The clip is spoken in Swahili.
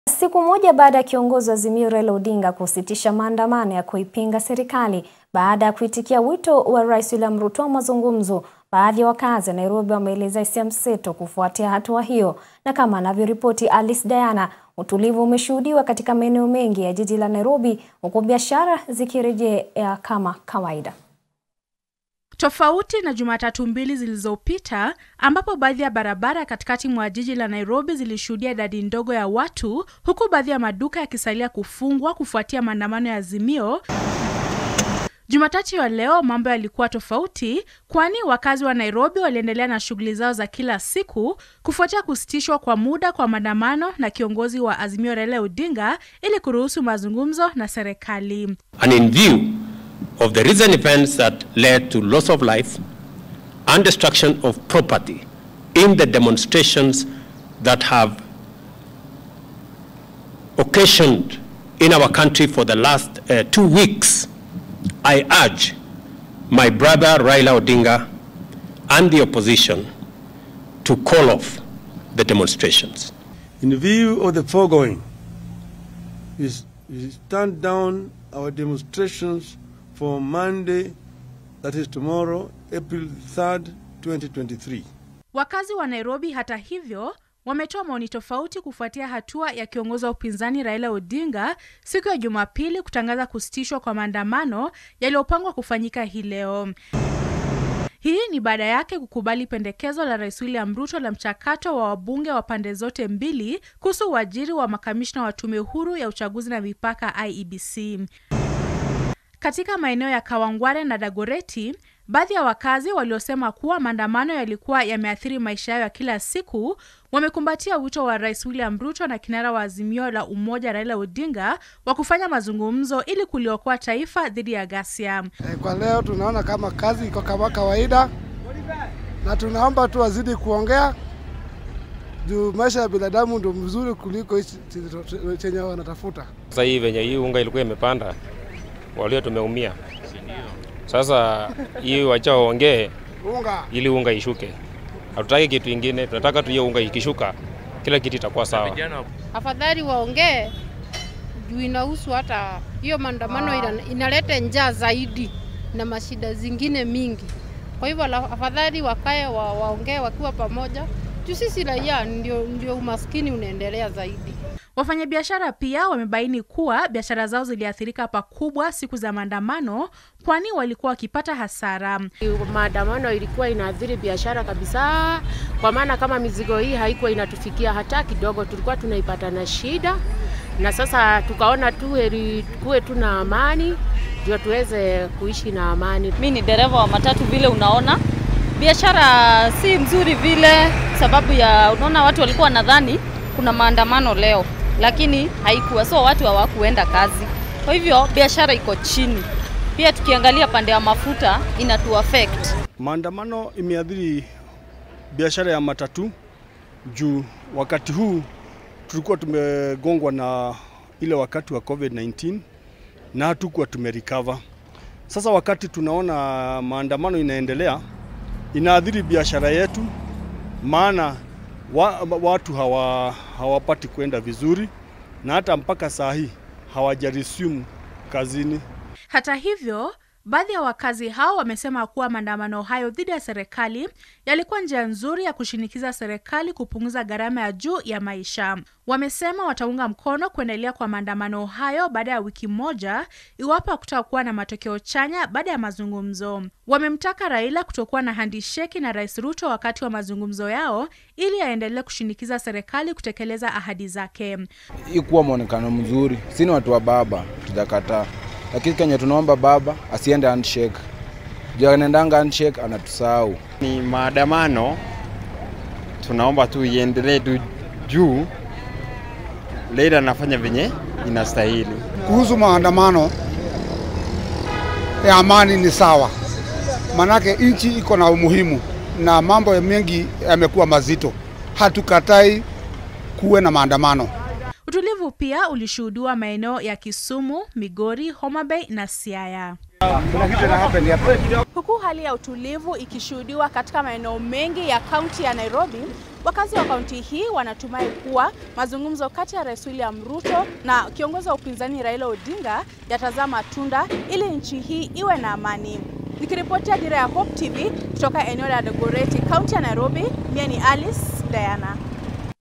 Siku moja baada ya kiongozi wa Azimio Raila Odinga kusitisha maandamano ya kuipinga serikali baada ya kuitikia wito wa Rais William Ruto wa mazungumzo, baadhi ya wakazi wa Nairobi wameeleza hisia mseto kufuatia hatua hiyo, na kama anavyoripoti Alice Diana, utulivu umeshuhudiwa katika maeneo mengi ya jiji la Nairobi, huku biashara zikirejea kama kawaida. Tofauti na Jumatatu mbili zilizopita ambapo baadhi ya barabara katikati mwa jiji la Nairobi zilishuhudia idadi ndogo ya watu huku baadhi ya maduka yakisalia kufungwa kufuatia maandamano ya Azimio. Jumatatu ya leo mambo yalikuwa tofauti, kwani wakazi wa Nairobi waliendelea na shughuli zao za kila siku kufuatia kusitishwa kwa muda kwa maandamano na kiongozi wa Azimio Raila Odinga ili kuruhusu mazungumzo na serikali. And in view of the recent events that led to loss of life and destruction of property in the demonstrations that have occasioned in our country for the last uh, two weeks, I urge my brother Raila Odinga and the opposition to call off the demonstrations. In view of the foregoing, we stand down our demonstrations for Monday, that is tomorrow, April 3rd, 2023. Wakazi wa Nairobi hata hivyo wametoa maoni tofauti kufuatia hatua ya kiongozi wa upinzani Raila Odinga siku ya Jumapili kutangaza kusitishwa kwa maandamano yaliyopangwa kufanyika hii leo. Hii ni baada yake kukubali pendekezo la Rais William Ruto la mchakato wa wabunge wa pande zote mbili kuhusu uajiri wa makamishna wa tume huru ya uchaguzi na mipaka IEBC. Katika maeneo ya Kawangware na Dagoreti, baadhi ya wakazi waliosema kuwa maandamano yalikuwa yameathiri maisha yao ya kila siku wamekumbatia wito wa Rais William Ruto na kinara wa Azimio la Umoja Raila Odinga wa kufanya mazungumzo ili kuliokoa taifa dhidi ya ghasia. Kwa leo tunaona kama kazi iko kama kawaida, na tunaomba tu wazidi kuongea juu maisha ya binadamu ndio mzuri kuliko hichi chenye wanatafuta. Sasa hii venye hii unga ilikuwa imepanda, walio tumeumia. Sasa hii wacha waongee Unga ili unga ishuke. Hatutaki kitu ingine, tunataka tu hiyo unga ikishuka, kila kitu itakuwa sawa. Afadhali waongee juu inahusu hata hiyo maandamano ina, inaleta njaa zaidi na mashida zingine mingi. Kwa hivyo la- afadhali wakae wa, waongee wakiwa pamoja juu sisi raia ndio, ndio umaskini unaendelea zaidi. Wafanyabiashara pia wamebaini kuwa biashara zao ziliathirika pakubwa siku za maandamano, kwani walikuwa wakipata hasara. Maandamano ilikuwa inaathiri biashara kabisa, kwa maana kama mizigo hii haikuwa inatufikia hata kidogo, tulikuwa tunaipata na shida, na sasa tukaona tu heri kuwe tu na amani ndio tuweze kuishi na amani. Mi ni dereva wa matatu, vile unaona biashara si mzuri vile, sababu ya unaona, watu walikuwa nadhani kuna maandamano leo, lakini haikuwa, so watu hawakuenda kazi, kwa hivyo biashara iko chini. Pia tukiangalia pande ya mafuta inatu affect. Maandamano imeathiri biashara ya matatu juu wakati huu tulikuwa tumegongwa na ile wakati wa COVID-19 na hatukuwa tumerecover. Sasa wakati tunaona maandamano inaendelea, inaathiri biashara yetu, maana wa, watu hawa, hawapati kwenda vizuri na hata mpaka saa hii hawajaresume kazini. Hata hivyo, baadhi ya wakazi hao wamesema kuwa maandamano hayo dhidi ya serikali yalikuwa njia nzuri ya kushinikiza serikali kupunguza gharama ya juu ya maisha. Wamesema wataunga mkono kuendelea kwa maandamano hayo baada ya wiki moja iwapo hakutakuwa na matokeo chanya baada ya mazungumzo. Wamemtaka Raila kutokuwa na handisheki na Rais Ruto wakati wa mazungumzo yao ili aendelee kushinikiza serikali kutekeleza ahadi zake. ikuwa mwonekano mzuri. Sini watu wa baba, tutakataa, lakini kenye tunaomba baba asiende handshake. Juu anaendanga handshake anatusahau. Ni maandamano, tunaomba tu iendelee tu juu Leila anafanya venye inastahili. kuhusu maandamano ya amani ni sawa, manake nchi iko na umuhimu na mambo ya mengi yamekuwa mazito. Hatukatai kuwe na maandamano. Utulivu pia ulishuhudiwa maeneo ya Kisumu, Migori, Homa Bay na Siaya. Huku hali ya utulivu ikishuhudiwa katika maeneo mengi ya kaunti ya Nairobi, Wakazi wa kaunti hii wanatumai kuwa mazungumzo kati ya Rais William Ruto na kiongozi wa upinzani Raila Odinga yatazaa matunda ili nchi hii iwe na amani. Nikiripotia Dira ya Hope TV kutoka eneo la Dagoretti, kaunti ya Nairobi, mie ni Alice Diana.